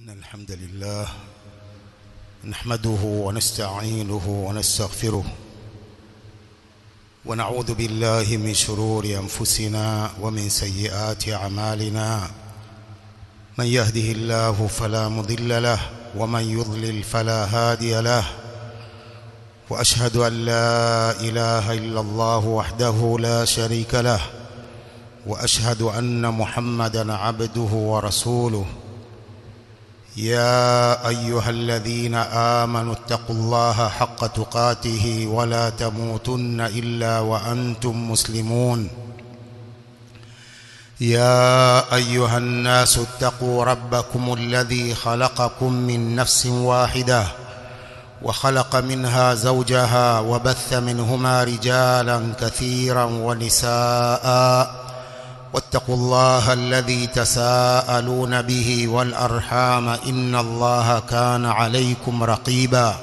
إن الحمد لله نحمده ونستعينه ونستغفره ونعوذ بالله من شرور أنفسنا ومن سيئات أعمالنا من يهده الله فلا مضل له ومن يضلل فلا هادي له وأشهد أن لا إله إلا الله وحده لا شريك له وأشهد أن محمدا عبده ورسوله يا أيها الذين آمنوا اتقوا الله حق تقاته ولا تموتن إلا وأنتم مسلمون يا أيها الناس اتقوا ربكم الذي خلقكم من نفس واحدة وخلق منها زوجها وبث منهما رجالا كثيرا ونساء واتقوا الله الذي تساءلون به والأرحام إن الله كان عليكم رقيبا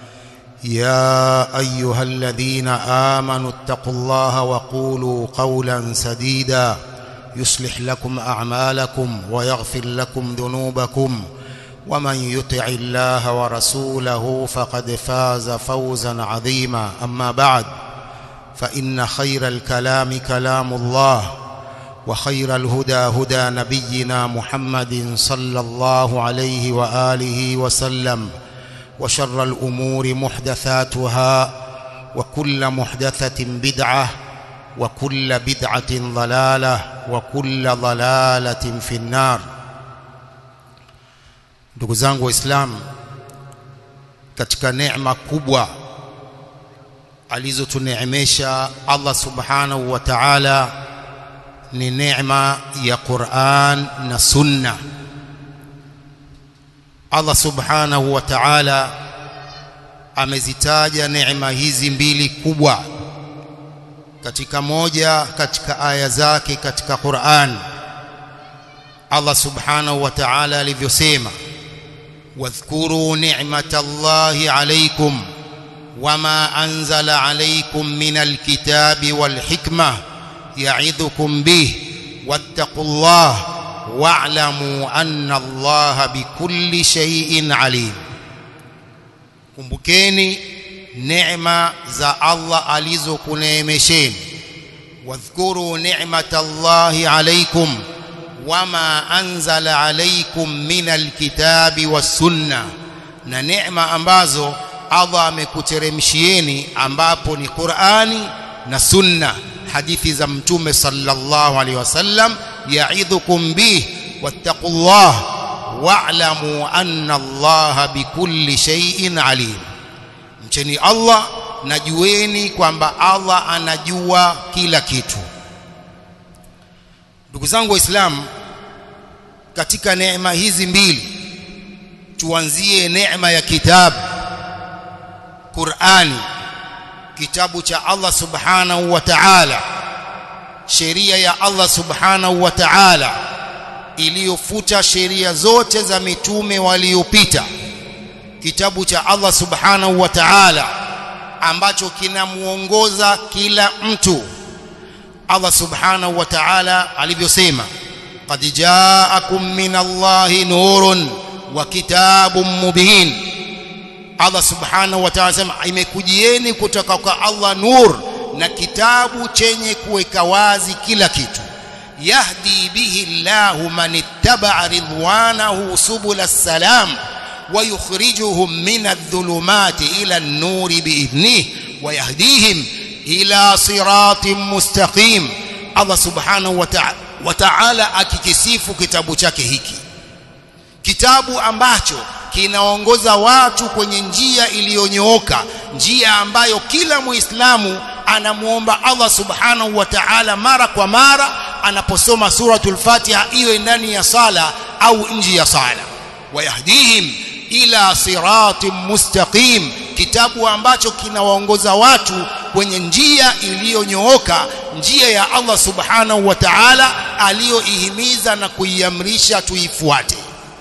يا أيها الذين آمنوا اتقوا الله وقولوا قولا سديدا يصلح لكم أعمالكم ويغفر لكم ذنوبكم ومن يطع الله ورسوله فقد فاز فوزا عظيما أما بعد فإن خير الكلام كلام الله وخير الهدى هدى نبينا محمد صلى الله عليه وآله وسلم وشر الأمور محدثاتها وكل محدثة بدعة وكل بدعة ضلالة وكل ضلالة في النار ndugu zangu waislamu katika neema kubwa alizotuneemesha Allah subhanahu wa ta'ala ni neema ya Qur'an na Sunna. Allah Subhanahu wa Ta'ala amezitaja neema hizi mbili kubwa katika moja katika aya zake katika Qur'an. Allah Subhanahu wa Ta'ala alivyosema, wadhkuru ni'matallahi alaykum wama anzala alaykum minal kitabi wal hikmah يعظكم به واتقوا الله واعلموا أن الله بكل شيء عليم kumbukeni neema za Allah alizokuneemesheni wadhkuru ni'matallahi alaykum wama anzala alaykum minal kitabi was-sunna na neema ambazo Allah amekuteremshieni ambapo ni Qur'ani na Sunna hadithi za mtume sallallahu alaihi wasallam yaidhukum bih wattaqullah wa'lamu anna Allah bikulli shay'in alim mcheni Allah najueni kwamba Allah anajua kila kitu ndugu zangu waislamu katika neema hizi mbili tuanzie neema ya kitabu Qur'ani kitabu cha Allah subhanahu wa ta'ala sheria ya Allah subhanahu wa ta'ala iliyofuta sheria zote za mitume waliopita kitabu cha Allah subhanahu wa ta'ala ambacho kinamuongoza kila mtu Allah subhanahu wa ta'ala alivyosema qad ja'akum minallahi nurun wa kitabun mubin Allah subhanahu wa ta'ala sema imekujieni kutoka kwa Allah nur na kitabu chenye kuweka wazi kila kitu yahdi bihi Allahu man ittaba'a ridwanahu subul salam wa yukhrijuhum min adh-dhulumati ila an-nuri bi'idhnihi wa yahdihim ila siratin mustaqim Allah subhanahu wa ta'ala akikisifu kitabu chake hiki kitabu ambacho kinaongoza watu kwenye njia iliyonyooka njia ambayo kila muislamu anamuomba Allah subhanahu wa ta'ala mara kwa mara anaposoma suratul Fatiha iwe ndani ya sala au nje ya sala wayahdihim ila siratin mustaqim kitabu ambacho kinawaongoza watu kwenye njia iliyonyooka njia ya Allah subhanahu wa ta'ala aliyoihimiza na kuiamrisha tuifuate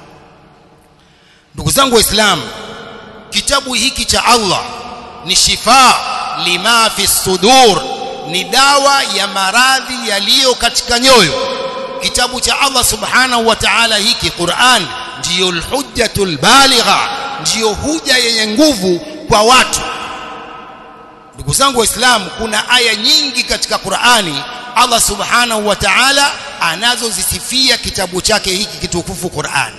ndugu zangu waislamu kitabu hiki cha Allah ni shifa lima fi sudur ni dawa ya maradhi yaliyo katika nyoyo kitabu cha Allah subhanahu wa ta'ala hiki Qur'an ndiyo alhujjatul baligha ndiyo huja yenye nguvu kwa watu ndugu zangu waislamu kuna aya nyingi katika Qur'ani Allah subhanahu wa ta'ala anazozisifia kitabu chake hiki kitukufu Qur'an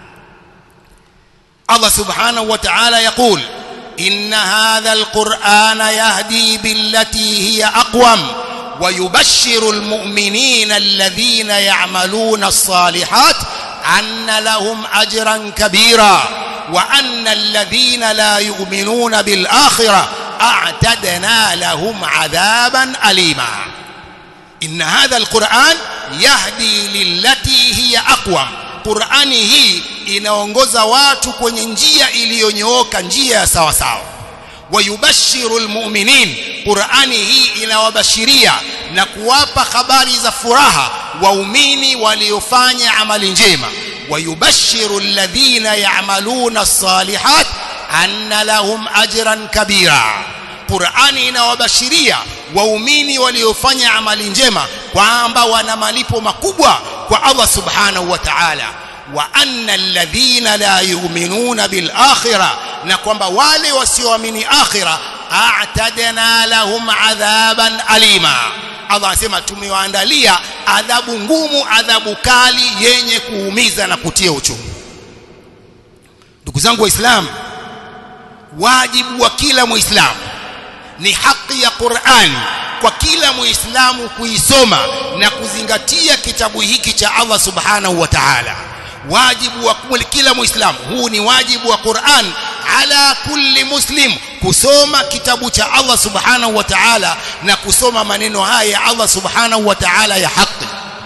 Allah subhanahu wa ta'ala يقول إن هذا القرآن يهدي بالتي هي أقوم ويبشر المؤمنين الذين يعملون الصالحات أن لهم أجرا كبيرا وأن الذين لا يؤمنون بالآخرة أعتدنا لهم عذابا أليما إن هذا القرآن يهدي للتي هي أقوم Qur'ani hii inaongoza watu kwenye njia iliyonyooka njia ya sawa sawa wayubashiru almu'minin Qur'ani hii inawabashiria na kuwapa habari za furaha waumini waliofanya amali njema wayubashiru alladhina ya'maluna as-salihat anna lahum ajran kabira Qur'ani inawabashiria waumini waliofanya amali njema kwamba wana malipo makubwa kwa Allah subhanahu wa ta'ala wa anna alladhina la yu'minuna bil akhirah na kwamba wale wasioamini akhirah a'tadna lahum adhaban alima Allah anasema tumewaandalia adhabu ngumu adhabu kali yenye kuumiza na kutia uchungu ndugu zangu waislamu wajibu wa kila muislamu ni haki ya Qur'an kwa kila muislamu kuisoma na kuzingatia kitabu hiki cha Allah subhanahu wa ta'ala wajibu wa kila muislamu huu ni wajibu wa Qur'an ala kulli muslim kusoma kitabu cha Allah subhanahu wa ta'ala na kusoma maneno haya ya Allah subhanahu wa ta'ala ya haki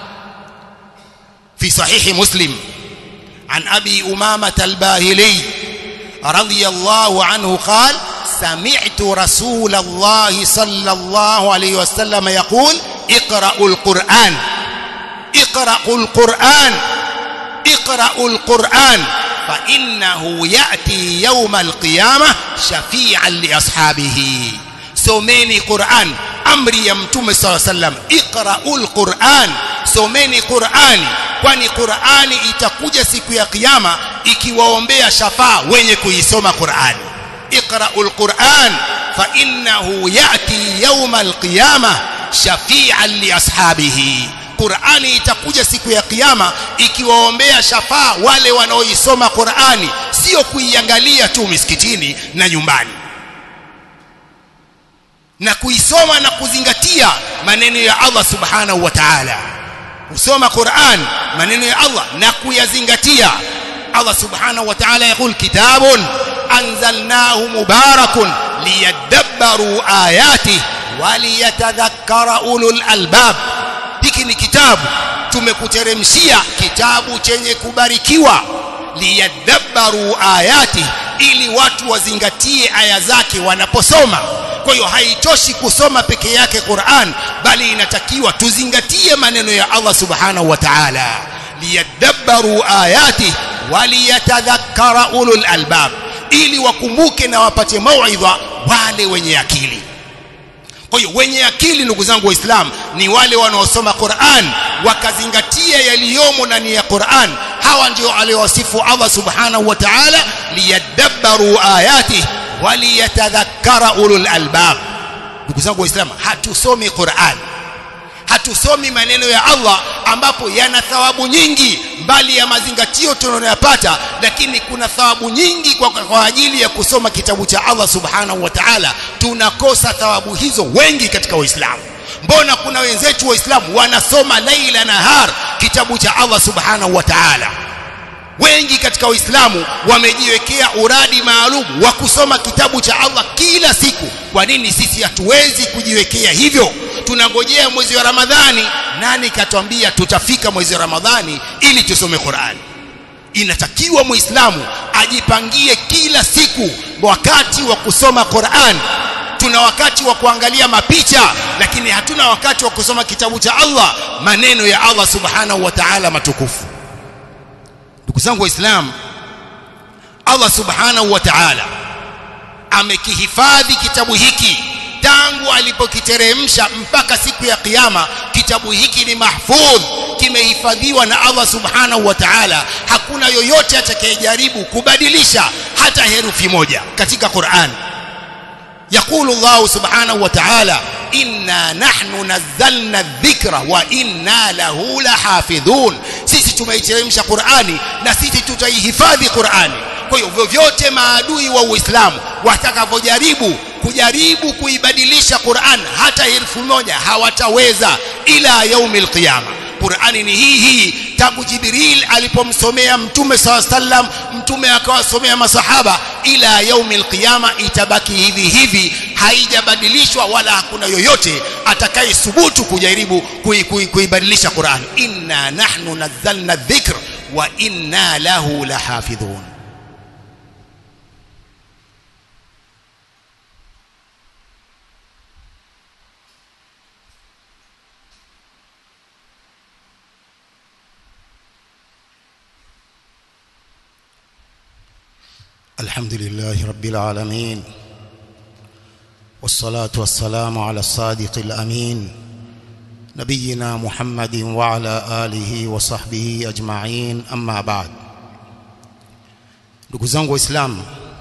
fi sahihi muslim an abi umama al-bahili radiyallahu anhu qala سمعت رسول الله صلى الله عليه وسلم يقول اقرأوا القرآن اقرأوا القرآن اقرأوا القرآن فإنه يأتي يوم القيامة شفيعا لأصحابه سوميني قرآن أمري يمتم صلى الله عليه وسلم اقرأوا القرآن سوميني قرآن kwani Qur'ani itakuja siku ya kiyama ikiwaombea shafaa wenye kuisoma Qur'ani اقرأوا القرآن فإنه يأتي يوم القيامة شفيعا لأصحابه Qur'ani itakuja siku ya kiyama ikiwaombea shafaa wale wanaoisoma Qur'ani sio kuiangalia tu misikitini na nyumbani na kuisoma na kuzingatia maneno ya Allah subhanahu wa ta'ala kusoma Qur'an maneno ya Allah na kuyazingatia Allah subhanahu wa ta'ala yakul kitabun أنزلناه مبارك ليدبروا آياته وليتذكر أولو الألباب hiki ni kitabu tumekuteremshia kitabu chenye kubarikiwa liyadabbaru ayati ili watu wazingatie aya zake wanaposoma kwa hiyo haitoshi kusoma peke yake Qur'an bali inatakiwa tuzingatie maneno ya Allah subhanahu wa ta'ala liyadabbaru ayati waliyatadhakkara ulul albab ili wakumbuke na wapate mauidha wale wenye akili kwa hiyo wenye akili ndugu zangu waislamu ni wale wanaosoma Qur'an wakazingatia yaliyomo ndani ya Qur'an hawa ndio aliowasifu Allah subhanahu wa ta'ala liyadabbaru ayati waliyatadhakkara ulul albab ndugu zangu waislamu hatusomi Qur'an hatusomi maneno ya Allah ambapo yana thawabu nyingi mbali ya mazingatio tunayoyapata lakini kuna thawabu nyingi kwa, kwa ajili ya kusoma kitabu cha Allah subhanahu wa ta'ala tunakosa thawabu hizo wengi katika waislamu mbona kuna wenzetu waislamu wanasoma laila nahar kitabu cha Allah subhanahu wa ta'ala wengi katika waislamu wamejiwekea uradi maalum wa kusoma kitabu cha Allah kila siku kwa nini sisi hatuwezi kujiwekea hivyo tunangojea mwezi wa Ramadhani nani katwambia tutafika mwezi wa Ramadhani ili tusome Qur'ani inatakiwa muislamu ajipangie kila siku wakati wa kusoma Qur'an tuna wakati wa kuangalia mapicha lakini hatuna wakati wa kusoma kitabu cha Allah maneno ya Allah subhanahu wa ta'ala matukufu ndugu zangu waislamu Allah subhanahu wa ta'ala amekihifadhi kitabu hiki tangu alipokiteremsha mpaka siku ya kiyama kitabu hiki ni mahfudh kimehifadhiwa na Allah subhanahu wa ta'ala hakuna yoyote atakayejaribu kubadilisha hata herufi moja katika Qur'an يقول الله سبحانه وتعالى إنا نحن نزلنا الذكر وإنا له لحافظون sisi tumeiteremsha Qur'ani na sisi tutaihifadhi Qur'ani kwa hiyo vyovyote maadui wa Uislamu watakavyojaribu kujaribu kuibadilisha Qur'an hata herufi moja hawataweza ila yaumil qiyama Qur'ani ni hii hii tangu Jibril alipomsomea Mtume SAW sallam Mtume akawasomea masahaba ila yaumil qiyama itabaki hivi hivi haijabadilishwa wala hakuna yoyote atakayesubutu kujaribu kuibadilisha Qur'an inna nahnu nazzalna dhikr wa inna lahu lahafidhun الحمد لله رب العالمين والصلاة والسلام على الصادق الأمين نبينا محمد وعلى آله وصحبه أجمعين أما بعد ndugu zangu waislamu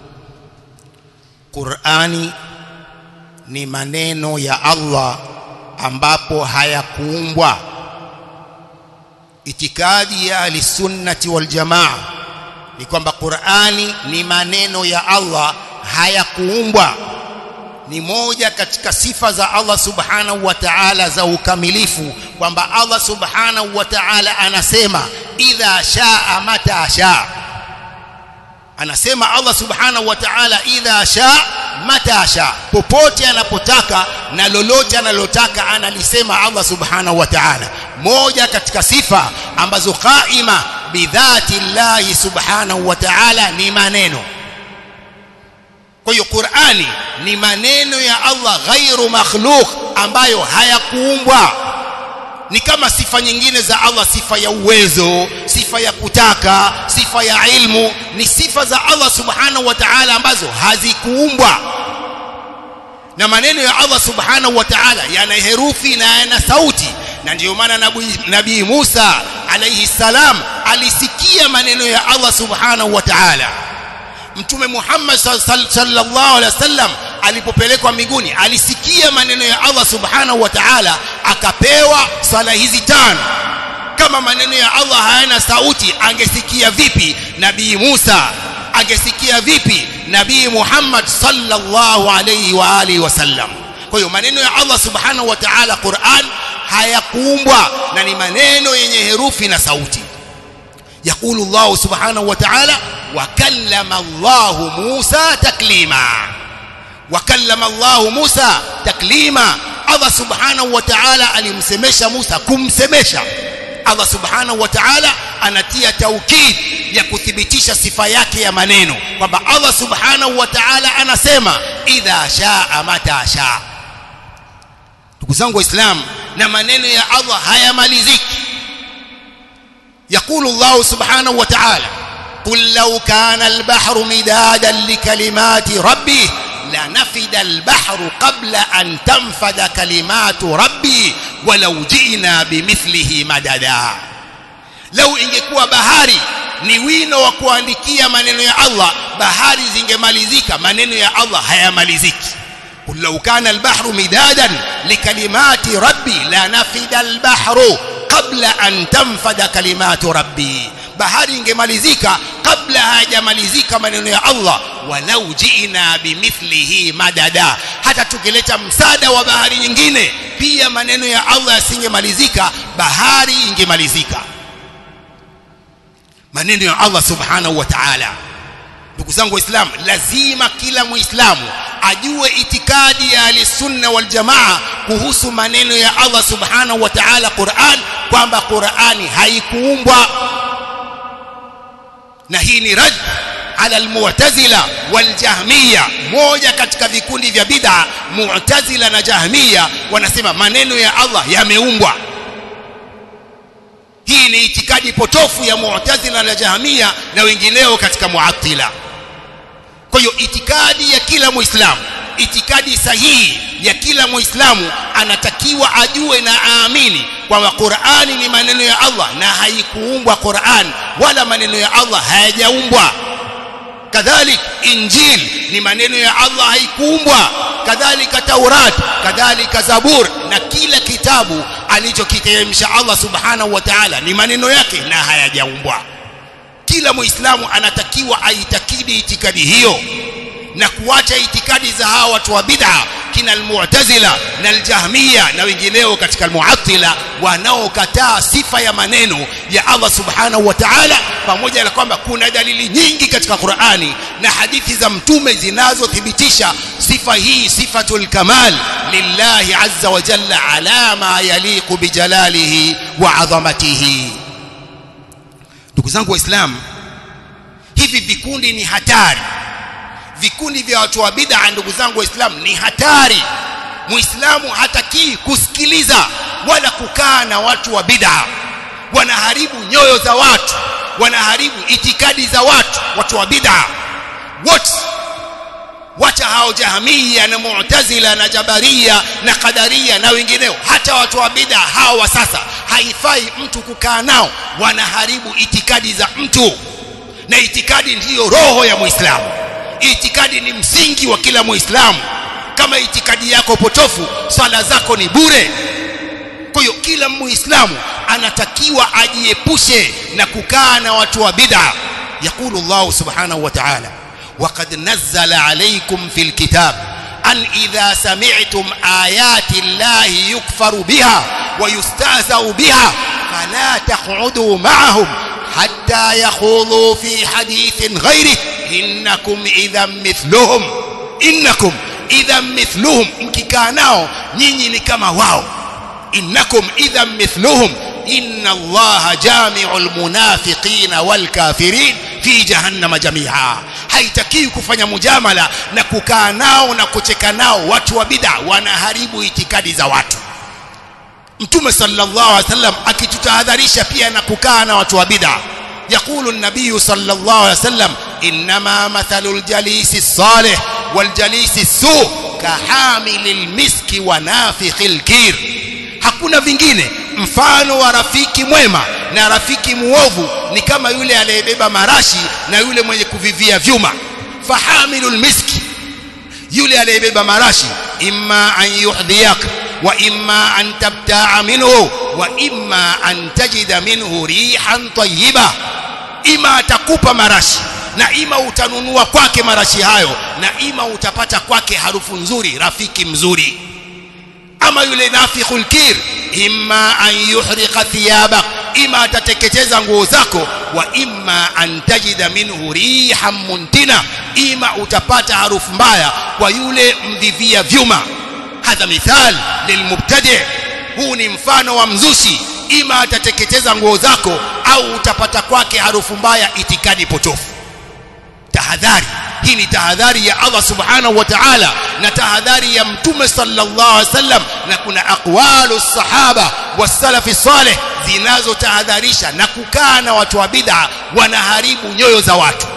Qur'ani ni maneno ya Allah ambapo hayakuumbwa itikadi ya ahlisunnati wal jamaa ni kwamba Qur'ani ni maneno ya Allah hayakuumbwa ni moja katika sifa za Allah subhanahu wa ta'ala za ukamilifu kwamba Allah subhanahu wa ta'ala anasema idha shaa mata shaa anasema Allah subhanahu wa ta'ala idha shaa mata shaa popote anapotaka na lolote analotaka analisema Allah subhanahu wa ta'ala moja katika sifa ambazo qaima bidhati llahi subhanahu wa ta'ala ni maneno kwa hiyo Qur'ani ni maneno ya Allah ghairu makhluq ambayo hayakuumbwa ni kama sifa nyingine za Allah sifa ya uwezo sifa ya kutaka sifa ya ilmu ni sifa za Allah subhanahu wa ta'ala ambazo hazikuumbwa na maneno ya Allah subhanahu wa ta'ala yana herufi na yana sauti na ndiyo maana nabii nabii Musa alayhi salam alisikia maneno ya Allah subhanahu wa ta'ala mtume Muhammad sallallahu alaihi wasallam alipopelekwa mbinguni alisikia maneno ya Allah subhanahu wa ta'ala akapewa sala hizi tano kama maneno ya Allah hayana sauti angesikia vipi nabii Musa angesikia vipi nabii Muhammad sallallahu alaihi wa alihi wasallam kwa hiyo maneno ya Allah subhanahu wa ta'ala Qur'an hayakuumbwa na ni maneno yenye herufi na sauti يقول الله سبحانه وتعالى وكلم الله موسى تكليما وكلم الله موسى تكليما الله سبحانه وتعالى alimsemesha Musa kumsemesha Allah subhanahu wa ta'ala anatia taukid ya kuthibitisha sifa yake ya maneno kwamba Allah subhanahu wa ta'ala anasema idha shaa mata shaa ndugu zangu waislamu na maneno ya Allah hayamaliziki يقول الله سبحانه وتعالى قل لو كان البحر مدادا لكلمات ربي لنفد البحر قبل أن تنفد كلمات ربي ولو جئنا بمثله مددا لو ingekuwa bahari ni wino wa kuandikia maneno ya Allah bahari zingemalizika maneno ya Allah hayamaliziki قل لو كان البحر مدادا لكلمات ربي لنفد البحر kabla an tanfada kalimatu rabbi bahari ingemalizika kabla hajamalizika maneno ya Allah walau jiina bimithlihi madada hata tukileta msada wa bahari nyingine pia maneno ya Allah yasingemalizika bahari ingemalizika maneno ya Allah subhanahu wa ta'ala ndugu zangu waislamu lazima kila muislamu ajue itikadi ya alisunna wal jamaa kuhusu maneno ya Allah subhanahu wa ta'ala Qur'an kwamba Qur'ani haikuumbwa na hii ni rad ala almu'tazila wal jahmiya moja katika vikundi vya bid'a mu'tazila na jahmiya wanasema maneno ya Allah yameumbwa hii ni itikadi potofu ya mu'tazila na jahmiya na wengineo katika mu'attila kwa hiyo itikadi ya kila muislamu itikadi sahihi ya kila muislamu anatakiwa ajue na aamini kwamba Qur'ani ni maneno ya Allah na haikuumbwa Qur'an wala maneno ya Allah hayajaumbwa kadhalik injil ni maneno ya Allah haikuumbwa kadhalika taurat kadhalika zabur na kila kitabu alichokiteremsha Allah subhanahu wa ta'ala ni maneno yake na hayajaumbwa kila muislamu anatakiwa aitakidi itikadi hiyo na kuacha itikadi za hawa watu wa bid'a kina almu'tazila na aljahmiya na wengineo katika almu'attila wanaokataa sifa ya maneno ya Allah subhanahu wa ta'ala pamoja na kwamba kuna dalili nyingi katika Qur'ani na hadithi za mtume zinazothibitisha sifa hii sifatul kamal lillahi azza wa jalla ala ma yaliqu bijalalihi wa adhamatihi ndugu zangu waislamu hivi vikundi ni hatari vikundi vya watu wa bid'a ndugu zangu waislamu ni hatari muislamu hatakii kusikiliza wala kukaa na watu wa bid'a wanaharibu nyoyo za watu wanaharibu itikadi za watu watu wa bid'a wote wacha hao jahamia na mu'tazila na jabaria na qadaria na wengineo hata watu wa bid'a hao wa sasa haifai mtu kukaa nao wanaharibu itikadi za mtu na itikadi ndiyo roho ya muislamu itikadi ni msingi wa kila muislamu kama itikadi yako potofu swala zako ni bure kwa hiyo kila muislamu anatakiwa ajiepushe na kukaa na watu wa bid'a yakulu Allah subhanahu wa ta'ala وقد نزل عليكم في الكتاب أن إذا سمعتم آيات الله يكفر بها ويستهزأ بها فلا تقعدوا معهم حتى يخوضوا في حديث غيره إنكم إذا مثلهم إنكم إذا مثلهم مكيكانao nyinyi ni kama wao innakum idhan mithluhum inna allaha jami'ul munafiqina wal kafirin fi jahannama jami'a haitakiwi kufanya mujamala na kukaa nao na kucheka nao watu wa bid'a wanaharibu itikadi za watu mtume sallallahu alaihi wasallam akitutahadharisha pia na kukaa na watu wa bid'a يقول النبي صلى الله عليه وسلم إنما مثل الجليس الصالح والجليس السوء كحامل المسك ونافخ الكير hakuna vingine mfano wa rafiki mwema na rafiki muovu ni kama yule aliyebeba marashi na yule mwenye kuvivia vyuma fahamilul miski yule aliyebeba marashi imma an yuhdhiyak wa imma an tabta'a minhu wa imma an tajida minhu rihan tayyiba ima atakupa marashi na ima utanunua kwake marashi hayo na ima utapata kwake harufu nzuri rafiki mzuri ama yule nafikhul kir imma an yuhriqa thiyabak ima atateketeza nguo zako wa imma an tajida minhu rihan muntina ima utapata harufu mbaya kwa yule mvivia vyuma hadha mithal lilmubtadi huu ni mfano wa mzushi ima atateketeza nguo zako au utapata kwake harufu mbaya itikadi potofu tahadhari hii ni tahadhari ya Allah subhanahu wa ta'ala na tahadhari ya mtume sallallahu alaihi wasallam na kuna aqwalu sahaba wasalafi salih zinazotahadharisha na kukaa na watu wa bid'a wanaharibu nyoyo za watu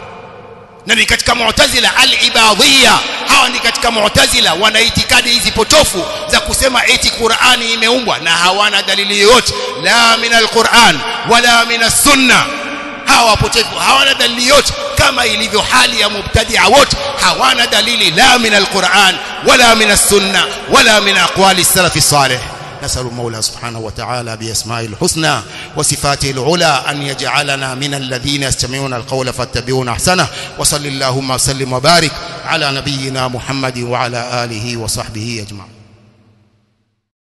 na ni katika mu'tazila al-ibadhiyya hawa ni katika mu'tazila wana itikadi hizi potofu za kusema eti Qur'ani imeumbwa na hawana dalili yoyote la min al-Qur'an wala min as-sunnah hawa wapotevu hawana dalili yote kama ilivyo hali ya mubtadia wote hawana dalili la min alquran wala min as-sunna wala min aqwali salaf salih نسأل المولى سبحانه وتعالى بأسمائه الحسنى وصفاته العلى أن يجعلنا من الذين يستمعون القول فاتبعون أحسنه وصل اللهم وسلم وبارك على نبينا محمد وعلى آله وصحبه أجمعين